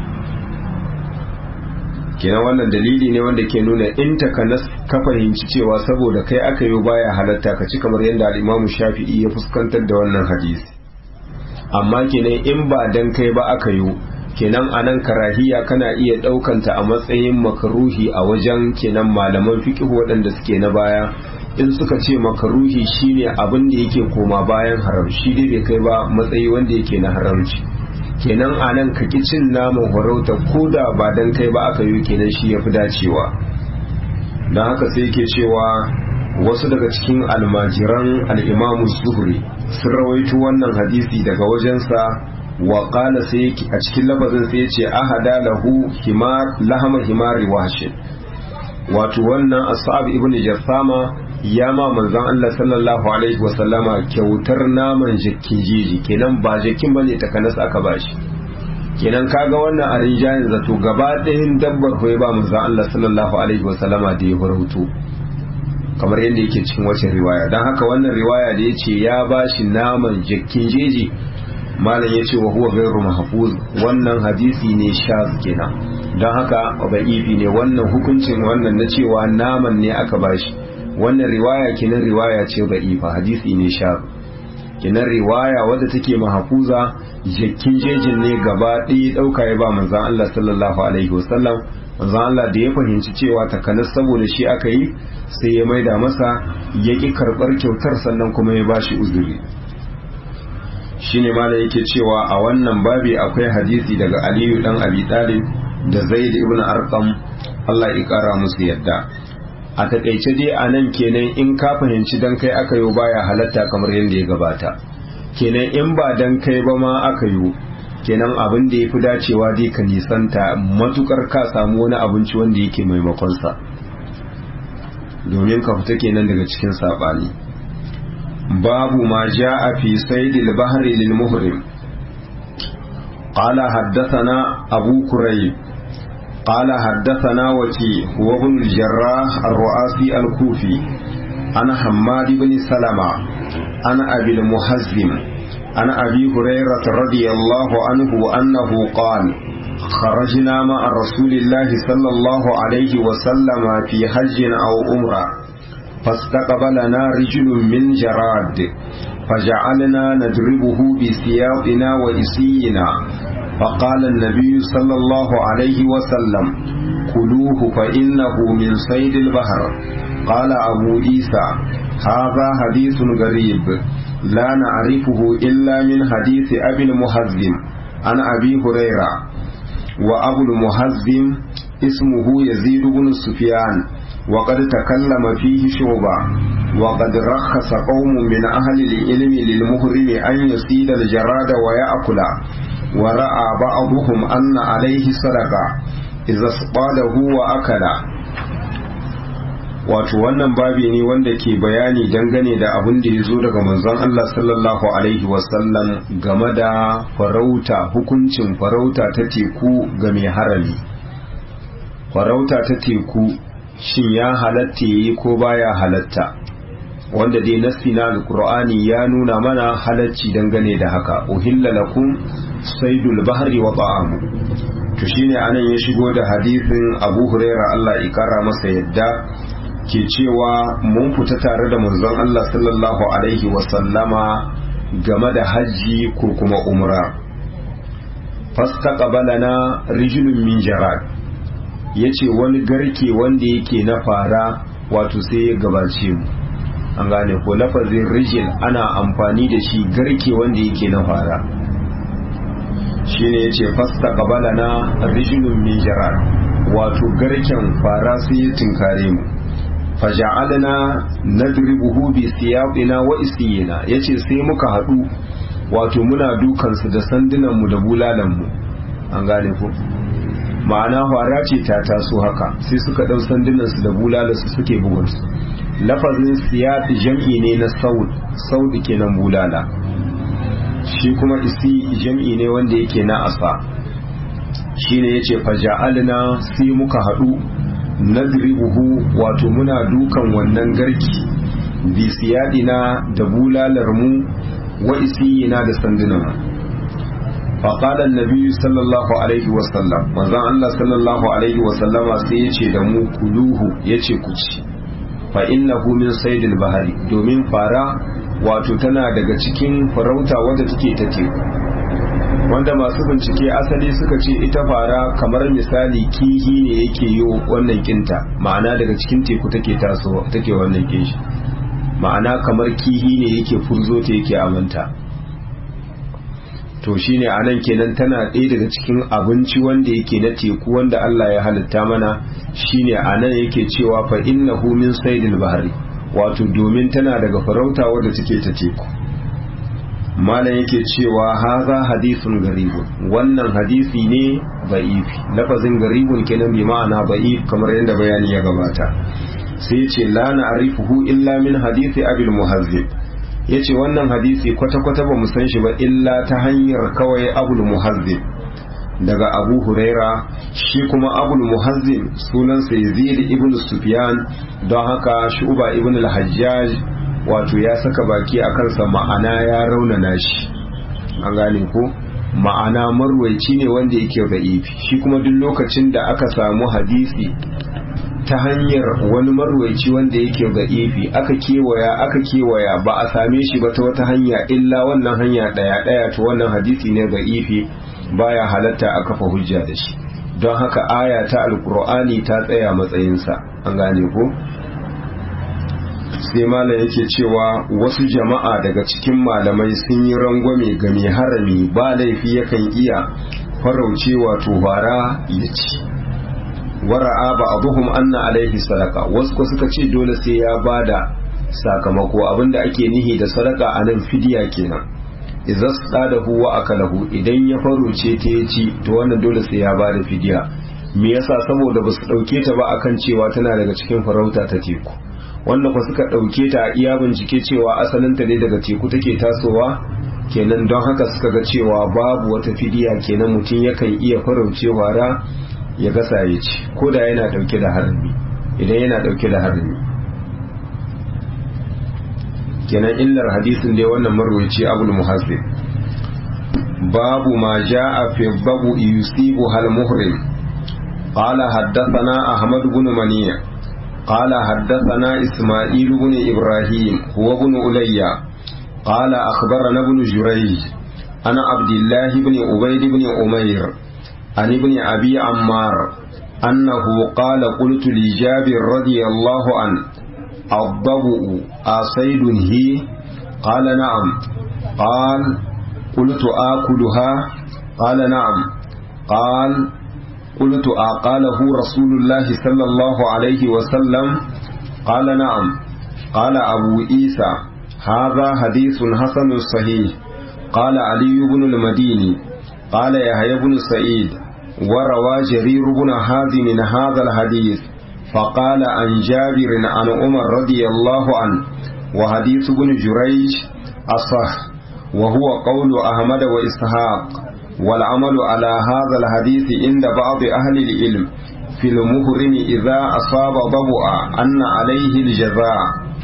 kenan wannan dalili ne wanda ke nuna in takanas ka fahimci cewa saboda kai aka yi baya halatta ka ci kamar yadda al-Imam Shafi'i ya fuskantar da wannan hadisi amma kenan in ba dan kai ba aka yi kenan anan karahiya kana iya ɗaukanta a matsayin makaruhi a wajen kenan malaman fiqh waɗanda suke na baya in suka ce makaruhi shine abin da yake koma bayan haram shi dai bai kai ba matsayi wanda yake na haramci kenan a nan ka cin naman farauta ko da ba dan kai ba aka yi kenan shi ya fi dacewa don haka sai ke cewa wasu daga cikin almajiran al'imamu zuhri sun rawaito wannan hadisi daga wajensa wa qala sai a cikin lafazin sai ce ahada lahu himar lahama himari washin wato wannan ashab ibn jassama ya ma manzon Allah sallallahu alaihi wasallama kyautar naman jakin jeji kenan ba jakin bane ta kanas aka bashi kenan kaga wannan a rinjayin zato gaba ɗayan dabbar hoye ba manzon Allah sallallahu alaihi wasallama da ya farauto kamar yadda yake cikin wacce riwaya don haka wannan riwaya da ya ce ya bashi naman jakin jeji malam ya ce wa huwa gairu mahfuz wannan hadisi ne shaz kenan don haka ba'ifi ne wannan hukuncin wannan na cewa naman ne aka bashi wannan riwaya kenan riwaya ce ba'ifa hadisi ne shaz kenan riwaya wadda take mahfuza jakin jejin ne gaba ɗaya ɗauka ya ba manzon Allah sallallahu alaihi wasallam manzon Allah da ya fahimci cewa takanas saboda shi aka yi sai ya maida masa ya ƙi karɓar kyautar sannan kuma ya bashi uzuri shine mala yake cewa a wannan babi akwai hadisi daga aliyu dan abi talib da zaid ibn arqam Allah ya kara musu yadda a takaice dai a nan kenan in ka fahimci dan kai aka yi baya halatta kamar yadda ya gabata kenan in ba dan kai ba ma aka yi kenan abin da ya fi dacewa dai ka nisanta matukar ka samu wani abinci wanda yake maimakonsa domin ka fita kenan daga cikin saɓani babu ma ja a fi saidil bahari lil muhrim قال حدثنا أبو كريب قال حدثنا وكي هو ابن الجراح الرؤاسي الكوفي عن حماد بن سلمة عن أبي المحزم عن أبي هريرة رضي الله عنه أنه قال خرجنا مع رسول الله صلى الله عليه وسلم في حج أو أمرة فاستقبلنا رجل من جراد فجعلنا نضربه بسياطنا وإسينا فقال النبي صلى الله عليه وسلم كلوه فإنه من صيد البحر قال أبو عيسى هذا حديث غريب لا نعرفه إلا من حديث أبي المهزم عن أبي هريرة وأبو المهزم اسمه يزيد بن سفيان وقد تكلم فيه شعبة وقد رخص قوم من أهل العلم للمهرم أن يصيد الجراد ويأكل ورأى بعضهم أن عليه صدقة إذا اصطاده وأكل wato wannan babi ne wanda ke bayani dangane da abin da ya zo daga manzon Allah sallallahu alaihi wasallam game da farauta hukuncin farauta ta teku ga mai harami farauta ta teku shin ya halatta yi ko baya halatta wanda dai nassi na alqur'ani ya nuna mana halacci dangane da haka uhilla lakum saydul bahri wa ta'amu to shine anan ya shigo da hadisin Abu Huraira Allah ya kara masa yadda ke cewa mun fita tare da manzon Allah sallallahu alaihi wasallama game da hajji ko kuma umra fastaqbalana rijulun min jarad yace wani garke wanda yake na fara wato sai ya gabace mu an gane ko lafazin rijil ana amfani da shi garke wanda yake na fara shine yace fastaqbalana rijulun min jarad wato garken fara sai ya tinkare mu faja'alna nadribuhu bi siyaqina wa isiyina yace sai muka hadu wato muna dukan su da sandunan mu da bulalan mu an gane ko ma'ana fara ce ta taso haka sai suka dau sandunan su da bulalan su suke bugun su lafazin siyaq jam'i ne na saud saud kenan bulala shi kuma isi jam'i ne wanda yake na asa shine yace faja'alna sai muka hadu nadribuhu wato muna dukan wannan garki bi siyadina da bulalar mu wa isiyina da sandunan faqala annabi sallallahu alaihi wasallam manzon Allah sallallahu alaihi wasallama sai yace da mu kuluhu yace ku ci fa innahu min saydil bahari domin fara wato tana daga cikin farauta wadda take ta teku wanda masu bincike asali suka ce ita fara kamar misali kihi ne yake yi wannan kinta ma'ana daga cikin teku take taso take wannan kinshi ma'ana kamar kihi ne yake furzo ta yake amanta to shine anan kenan tana ɗaya daga cikin abinci wanda yake na teku wanda Allah ya halitta mana shine anan yake cewa fa innahu min saydil bahri wato domin tana daga farauta wadda take ta teku malam yake cewa haza hadisun garibun wannan hadisi ne ba'ifi lafazin garibun kenan bi ma'ana ba'if kamar yadda bayani ya gabata sai ce la na'rifuhu illa min hadisi abil muhazzib yace wannan hadisi kwata-kwata ba mu san shi ba illa ta hanyar kawai abul muhazzib daga abu huraira shi kuma abul muhazzib sunansa yazid ibn sufyan don haka shuba ibn al-hajjaj wato ya saka baki a kansa ma'ana ya raunana shi an gane ko ma'ana marwaici ne wanda yake da'ifi shi kuma duk lokacin da aka samu hadisi ta hanyar wani marwaici wanda yake da'ifi aka kewaya aka kewaya ba a same shi ba ta wata hanya illa wannan hanya daya daya to wannan hadisi ne da'ifi baya halatta a kafa hujja da shi don haka aya ta alkur'ani ta tsaya matsayinsa an gane ko sai malam yake cewa wasu jama'a daga cikin malamai sun yi rangwame ga mai harami ba laifi yakan iya farauce wato bara ya ci wara'a ba abuhum anna alaihi sadaka wasu ko suka ce dole sai ya bada sakamako abinda ake nihi da sadaka a nan fidiya kenan idza sadahu wa akalahu idan ya farauce ta ya ci to wannan dole sai ya bada fidiya me yasa saboda basu dauke ta ba akan cewa tana daga cikin farauta ta teku wanda ku suka dauke ta a iya bincike cewa asalinta ne daga teku take tasowa kenan don haka suka ga cewa babu wata fidiya kenan mutum yakan iya farauce wara ya gasa ya ci ko da yana dauke da harami idan yana dauke da harami kenan illar hadisin dai wannan marwaci abul muhassib babu ma ja'a fi babu yusibu hal muhrim qala haddathana ahmad ibn maniya قال حدثنا إسماعيل بن إبراهيم هو بن أليا قال أخبرنا ابن جريج أنا عبد الله بن عبيد بن أمير عن ابن أبي عمار أنه قال قلت لجابر رضي الله عنه الضبؤ أصيد هي قال نعم قال قلت آكلها قال نعم قال قلت أقاله رسول الله صلى الله عليه وسلم قال نعم قال أبو عيسى هذا حديث حسن صحيح قال علي بن المديني قال يحيى بن سعيد وروى جرير بن حازم هذا الحديث فقال عن جابر عن عمر رضي الله عنه وحديث بن جريج أصح وهو قول أحمد وإسحاق والعمل على هذا الحديث عند بعض أهل العلم في المهرم إذا أصاب ضبؤا أن عليه الجزاء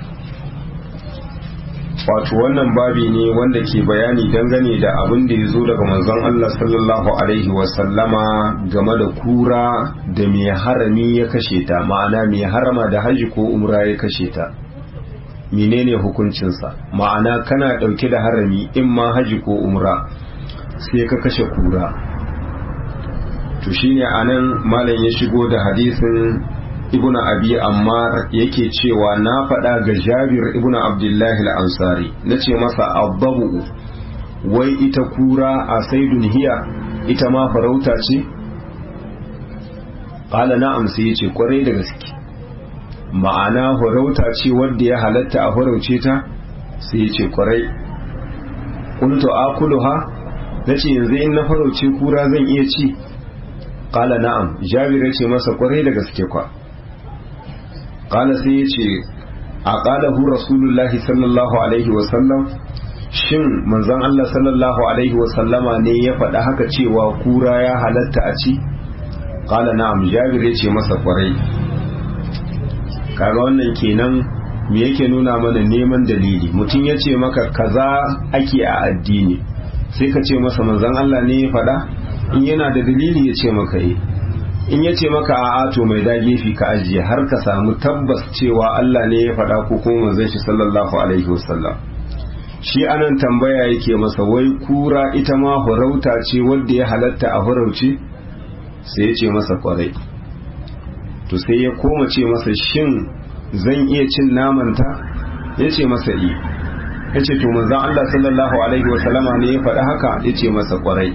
wato wannan babi ne wanda ke bayani dangane da abin da ya zo daga manzon Allah sallallahu alaihi wasallama game da kura da mai harami ya kashe ta ma'ana mai harama da haji ko umra ya kashe ta menene hukuncinsa ma'ana kana ɗauke da harami in ma haji ko umra sai ka kashe kura to shine anan malam ya shigo da hadisin ibnu abi ammar yake cewa na faɗa ga jabir ibnu abdullahi al-ansari nace masa abbabu wai ita kura a saidun hiya ita ma farauta ce qala na'am sai yace kwarai da gaske ma'ana farauta ce wanda ya halatta a farauce ta sai yace kwarai kuntu akuluha nace yanzu in na farauce kura zan iya ci qala na'am jabir yace masa kwarai da gaske kwa qala sai yace a qalahu rasulullahi sallallahu alaihi wa sallam shin manzon Allah sallallahu alaihi wa sallama ne ya faɗa haka cewa kura ya halatta a ci qala na'am jabir yace masa kwarai kaga wannan kenan me yake nuna mana neman dalili mutum ya ce maka kaza ake a addini sai ka ce masa manzon Allah ne ya faɗa in yana da dalili ya ce maka yi in ya ce maka a to mai dage fi ka ajiye har ka samu tabbas cewa Allah ne ya faɗa ko kuma manzon shi sallallahu alaihi wasallam shi anan tambaya yake masa wai kura ita ma farauta ce wanda ya halatta a farauce sai ya ce masa kwarai to sai ya koma ce masa shin zan iya cin namanta ya ce masa i ya ce to manzan Allah sallallahu alaihi wasallama ne ya faɗi haka ya ce masa kwarai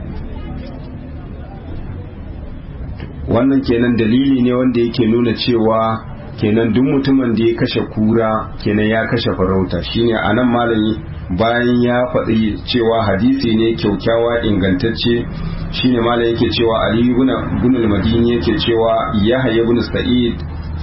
wannan kenan dalili ne wanda yake nuna cewa kenan duk mutumin da ya kashe kura kenan ya kashe farauta shine anan malami bayan ya faɗi cewa hadisi ne kyaukyawa ingantacce shine malam yake cewa ali ibn al-madini yake cewa yahya ibn sa'id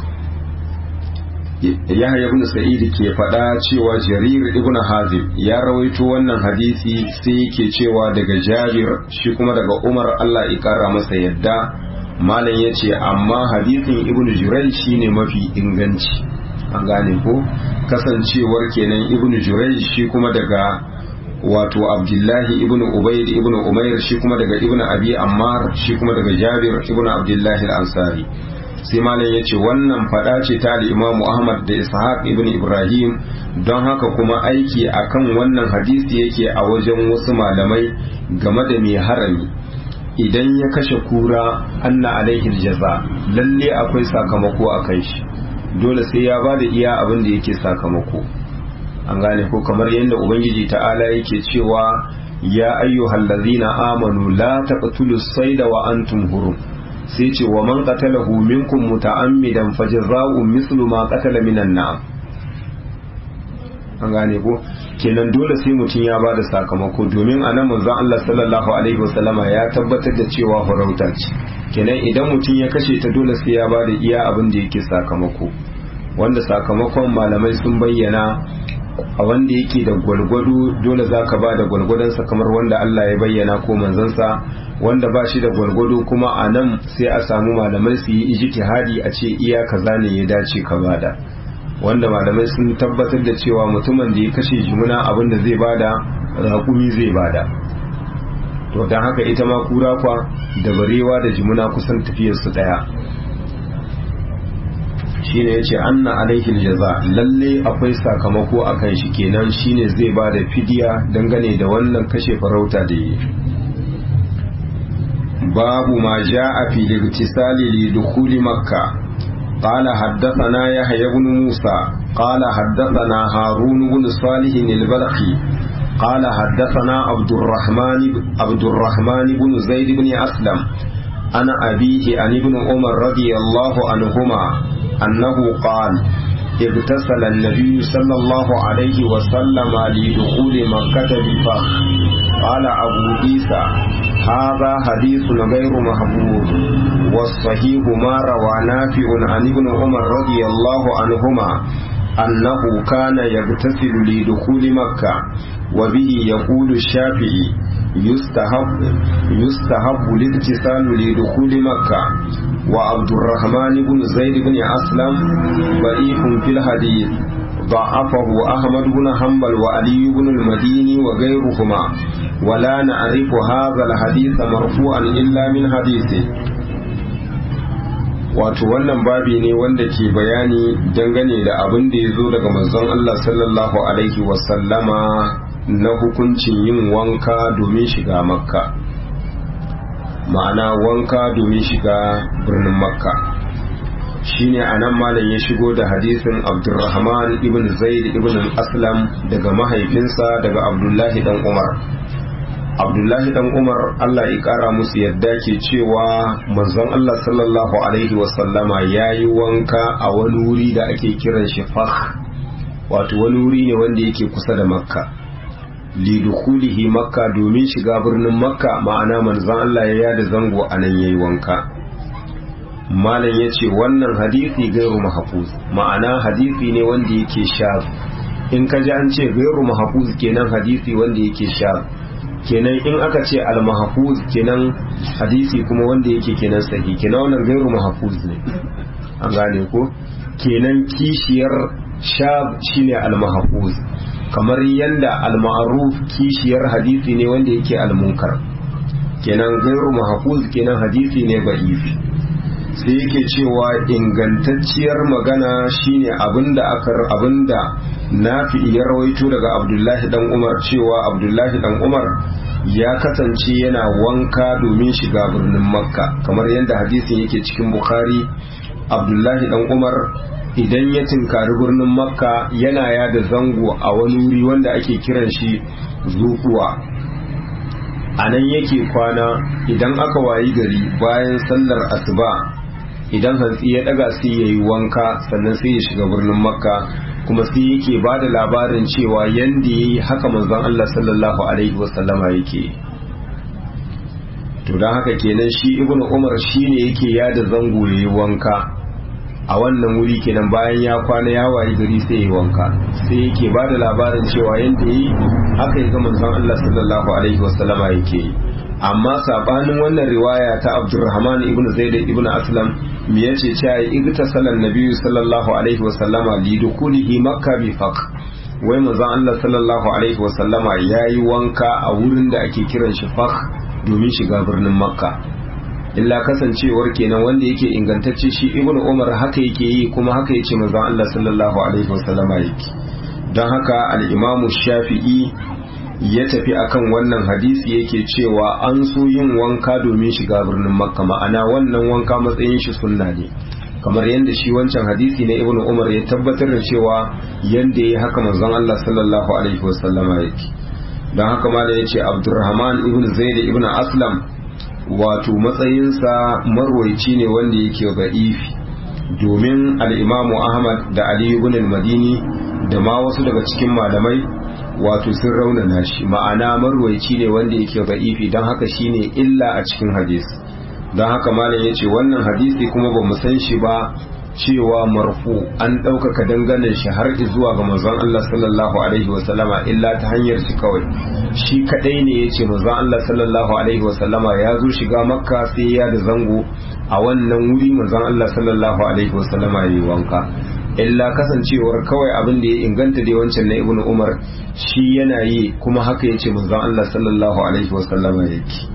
yahya ibn sa'id ke faɗa cewa jarir ibn hazim ya rawaito wannan hadisi sai yake cewa daga jabir shi kuma daga umar Allah ya kara masa yadda malam ya ce amma hadisin ibn jurai shine mafi inganci an gane ko kasancewar kenan ibn jurai shi kuma daga wato abdullahi ibn ubaid ibn umair shi kuma daga ibn abi ammar shi kuma daga jabir ibn abdullahi al-ansari sai malam ya ce wannan fada ce ta imamu ahmad da ishaq ibn ibrahim don haka kuma aiki akan wannan hadisi yake a wajen wasu malamai game da mai harami idan ya kashe kura anna alaihi jaza lalle akwai sakamako a kai shi dole sai ya ba da iya abin da yake sakamako an gane ko kamar yadda ubangiji ta'ala yake cewa ya ayyuhal ladzina amanu la taqtulus sayda wa antum hurum sai ce wa man qatalahu minkum muta'ammidan fajza'u mislu ma qatala minan na'am an gane ko kenan dole sai mutum ya bada sakamako domin anan manzon Allah sallallahu alaihi wasallama ya tabbatar da cewa farauta ce kenan idan mutum ya kashe ta dole sai ya bada iya abin da yake sakamako wanda sakamakon malamai sun bayyana a wanda yake da gwalgwado dole za ka ba da gwalgwadonsa kamar wanda Allah ya bayyana ko manzansa wanda ba shi da gwalgwado kuma a nan sai a samu malamai su yi ijtihadi a ce iya kaza ne ya dace ka bada wanda malamai sun tabbatar da cewa mutumin da ya kashe jimuna abin da zai bada raƙumi zai bada to don haka ita ma kura kwa da barewa da jimuna kusan tafiyarsu ɗaya shine yace anna alaihi aljaza lalle akwai sakamako akan shi kenan shine zai ba da fidiya dangane da wannan kashe farauta da yi babu ma jaa fi ligtisali li dukhuli makka قال حدثنا يحيى بن موسى قال حدثنا هارون بن صالح البلخي قال حدثنا عبد الرحمن عبد الرحمن بن زيد بن أسلم أنا أبيه عن ابن عمر رضي الله عنهما أنه قال اغتسل النبي صلى الله عليه وسلم لدخول مكة بفخ قال أبو عيسى هذا حديث غير محفوظ والصحيح ما روى نافع عن ابن عمر رضي الله عنهما أنه كان يغتسل لدخول مكة وبه يقول الشافعي يستحب يستحب الاغتسال لدخول مكة وعبد الرحمن بن زيد بن أسلم ضعيف في الحديث ضعفه أحمد بن حنبل وعلي بن المديني وغيرهما ولا نعرف هذا الحديث مرفوعا إلا من حديثه wato wannan babi ne wanda ke bayani dangane da abin da ya zo daga manzon Allah sallallahu alaihi wasallama na hukuncin yin wanka domin shiga makka ma'ana wanka domin shiga birnin makka shine a nan malam ya shigo da hadisin abdurrahman ibn zaid ibn aslam daga mahaifinsa daga abdullahi dan umar abdullahi dan umar allah ya kara musu yadda ke cewa manzon allah sallallahu alaihi wasallama ya yi wanka a wani wuri da ake kiran shi fah wato wani wuri ne wanda yake kusa da makka lidukulihi makka domin shiga birnin makka ma'ana manzon allah ya yada zango a nan yayi wanka malam ya ce wannan hadisi gairu mahafuz ma'ana hadisi ne wanda yake sha in ka ji an ce gairu mahafuz kenan hadisi wanda yake sha kenan in aka ce al-mahfuz kenan hadisi kuma wanda yake kenan sahi kenan wannan gairu mahfuz ne an gane ko kenan kishiyar shab shine al-mahfuz kamar yanda al-ma'ruf kishiyar hadisi ne wanda yake al-munkar kenan gairu mahfuz kenan hadisi ne ba'ifi sai yake cewa ingantacciyar magana shine abinda aka abinda nafi ya rawaito daga abdullahi dan umar cewa abdullahi dan umar ya kasance yana wanka domin shiga birnin makka kamar yadda hadisin yake cikin bukhari abdullahi dan umar idan ya tinkari birnin makka yana yada zango a wani wuri wanda ake kiran shi zukuwa a nan yake kwana idan aka wayi gari bayan sallar asuba idan hantsi ya daga sai ya yi wanka sannan sai ya shiga birnin makka kuma sai yake ba da labarin cewa yadda ya yi haka manzon Allah sallallahu alaihi wasallama yake to don haka kenan shi ibnu umar shi ne yake yada zango ya yi wanka a wannan wuri kenan bayan ya kwana ya wayi gari sai ya yi wanka sai yake ba da labarin cewa yadda ya yi haka ya ga manzon Allah sallallahu alaihi wasallama yake yi amma sabanin wannan riwaya ta Abdurrahman ibn Zaid ibn Aslam me yace cewa igtasalan nabiyyu sallallahu alaihi wa sallama li dukulihi makka bi faq wai manzon Allah sallallahu alaihi wa sallama yayi wanka a wurin da ake kiran shi faq domin shiga birnin makka illa kasancewar kenan wanda yake ingantacce shi ibn Umar haka yake yi kuma haka yace manzon Allah sallallahu alaihi wa sallama yake don haka al-Imam Shafi'i ya tafi akan wannan hadisi yake cewa an so yin wanka domin shiga birnin makka ma'ana wannan wanka matsayin shi sunna ne kamar yadda shi wancan hadisi na ibnu umar ya tabbatar da cewa yadda ya haka manzon Allah sallallahu alaihi wasallama yake don haka ma da ya ce abdurrahman ibn zaid ibn aslam wato matsayinsa marwaici ne wanda yake ba'ifi domin al'imamu ahmad da ali ibn al-madini da ma wasu daga cikin malamai wato sun raunana shi ma'ana marwaici ne wanda yake ba'ifi don haka shine illa a cikin hadisi don haka malam ya ce wannan hadisi kuma ba mu san shi ba cewa marfu an ɗaukaka dangane shi har zuwa ga manzon Allah sallallahu alaihi wasallama illa ta hanyar shi kawai shi kadai ne ya ce manzon Allah sallallahu alaihi wasallama ya zo shiga makka sai ya da zango a wannan wuri manzon Allah sallallahu alaihi wasallama ya yi wanka illa kasancewar kawai abin da ya inganta dai wancan na ibnu umar shi yana yi kuma haka ya ce manzon Allah sallallahu alaihi wasallama yake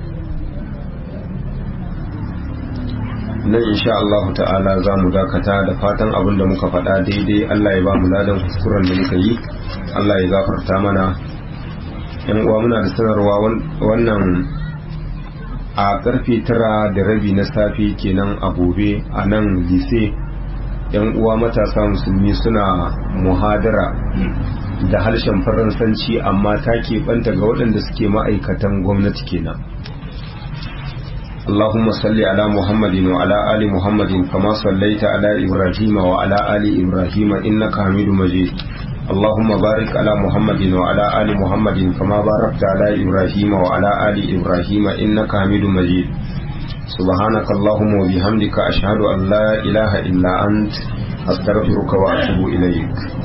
nan insha Allah ta'ala za mu dakata da fatan abin da muka faɗa daidai Allah ya ba mu ladan kuskuren da muka yi Allah ya gafarta mana yan uwa muna da sanarwa wannan a karfe tara da rabi na safe kenan a gobe a nan lise yan uwa matasa musulmi suna muhadara da harshen faransanci amma ta keɓanta ga waɗanda suke ma'aikatan gwamnati kenan اللهم صل على محمد وعلى آل محمد كما صليت على إبراهيم وعلى آل إبراهيم إنك حميد مجيد اللهم بارك على محمد وعلى آل محمد كما باركت على إبراهيم وعلى آل إبراهيم إنك حميد مجيد سبحانك اللهم وبحمدك أشهد أن لا إله إلا أنت أستغفرك وأتوب إليك